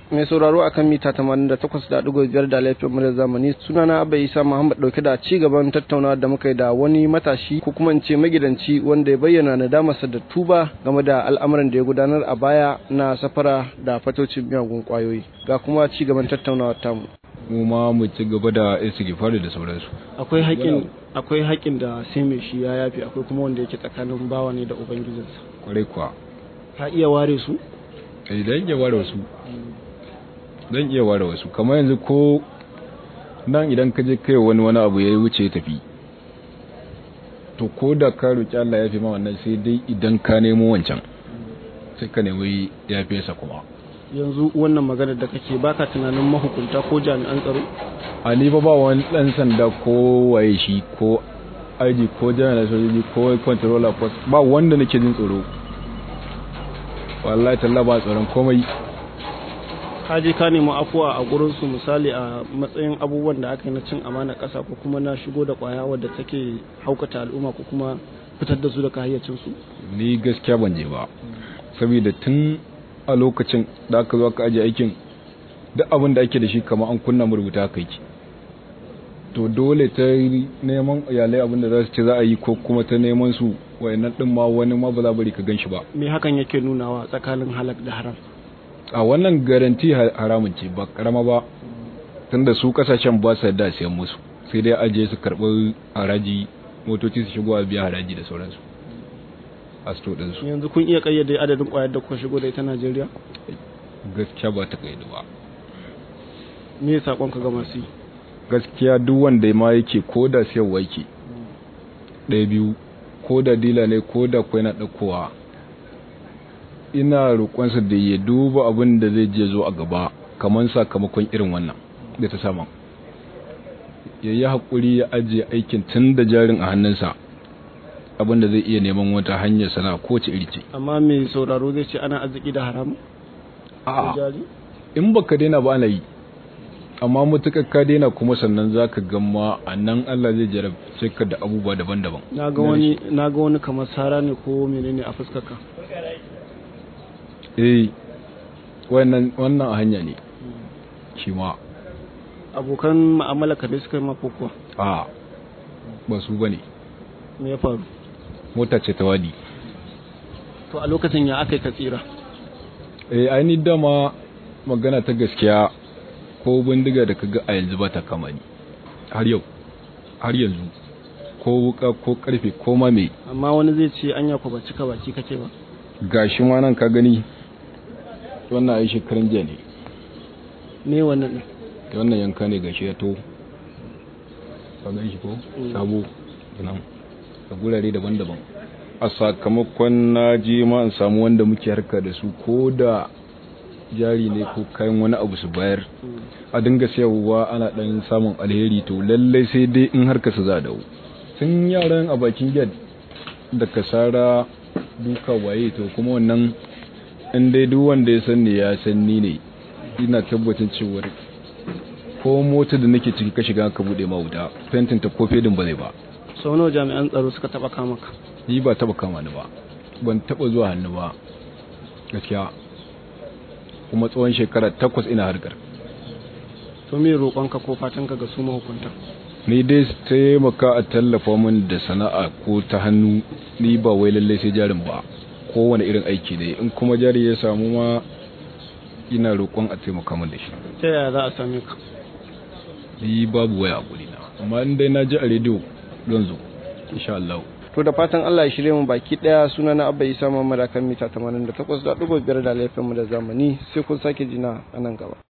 mai sauraro akan mita 88.5 da laifin mu da zamani sunana Abba Isa Muhammad dauke da ci gaban tattaunawa da muka yi da wani matashi ko kuma in ce magidanci wanda ya bayyana nadamarsa da tuba game da al'amuran da ya gudanar a baya na safara da fatocin miyagun kwayoyi ga kuma ci gaban tattaunawa tamu mu ma mu ci gaba da istighfari da sauransu akwai haƙin akwai haƙin da sai mai shi ya yafi akwai kuma wanda yake tsakanin bawa ne da ubangijinsa kwarai kuwa ka iya ware su eh dan iya ware wasu dan iya ware wasu kamar yanzu ko nan idan ka je kai wani wani abu ya wuce ya tafi to ko da ka roki Allah ya fi ma wannan sai dai idan ka nemo wancan sai ka nemi ya fi sa kuma yanzu wannan magana da kake baka tunanin mahukunta ko jami'an tsaro a ni ba ba wani dan sanda ko waye shi ko aiji ko jami'an sojoji ko controller ko ba wanda nake jin tsoro wallahi talla ba tsoron komai ka je ka nemi afuwa a gurin su misali a matsayin abubuwan da aka yi na cin amana ƙasa ko kuma na shigo da ƙwaya wadda take haukata al'umma ko kuma fitar da su daga hayyacin su ni gaskiya ban je ba saboda tun a lokacin da aka zo aka aje aikin duk abin da ake da shi kamar an kunna rubuta kai ki to dole ta neman iyalai abin da za su ce za a yi ko kuma ta neman su wayannan din ma wani ma ba za bari ka gan shi ba me hakan yake nunawa tsakanin halak da haram a wannan garanti haramun ce ba karama ba tunda su kasashen ba su da siyan musu sai dai aje su karɓi haraji motoci su shigo a biya haraji da sauransu a sto ɗinsu yanzu kun iya kayyade adadin ƙwayar da kuka shigo da ita Najeriya gaskiya ba ta kayyade ba me sakon ka ga masu yi gaskiya duk wanda ma yake ko da siyarwa yake ɗaya biyu ko da dila ne ko da kwai na ɗaukowa ina roƙonsa da ya duba abin da zai je zo a gaba kamar sakamakon irin wannan da ta saman ya yi haƙuri ya ajiye aikin tun da jarin a hannunsa abin da zai iya neman wata hanyar sana ko ce iri ce amma mai sauraro zai ce ana arziki da haram a in baka daina ba ana yi amma mutukar ka daina kuma sannan za ka gama a nan Allah zai jarabce ka da abubuwa daban-daban na ga wani na ga wani kamar sara ne ko menene a fuskarka eh wannan wannan hanya ne shi ma abokan mu'amala ka dai suka yi mako kuwa a ba su bane me ya faru mota ce ta wadi to a lokacin ya aka yi ka tsira eh ai dama magana ta gaskiya ko bindiga da kaga a yanzu ba ta kama ni har yau har yanzu ko wuka ko karfe ko ma me amma wani zai ce anya ko ba cika baki kake ba gashi ma nan ka gani wannan ai shekaran jiya ne me wannan ne wannan yanka ne gashi ya to ka gan shi ko sabo nan da gurare daban-daban a sakamakon na je ma in samu wanda muke harka da su ko da jari ne ko kayan wani abu su bayar a dinga sayarwa ana dan samun alheri to lallai sai dai in harka su za dawo tun yaran a bakin gate da kasara duka waye to kuma wannan in dai duk wanda ya san ne ya san ni ne ina tabbatin cewa ko mota da nake ciki ka shiga ka bude ma wuta fentin ta ko fedin ba zai ba sau nawa jami'an tsaro suka taba kama ka ni ba taba kama ni ba ban taba zuwa hannu ba gaskiya kuma tsawon shekara takwas ina harkar to me roƙonka ko fatanka ga su mahukunta ni dai taimaka a tallafa min da sana'a ko ta hannu ni ba wai lalle sai jarin ba kowane irin aiki ne in kuma jari ya samu ma ina roƙon a taimaka min da shi ta yaya za a same ka ni babu waya a gurina amma in dai na ji a rediyo zan zo insha Allah to da fatan Allah ya shirye mu baki daya suna na Abba Isa Muhammad akan mita 88.5 da laifin mu da zamani sai kun sake jina a nan gaba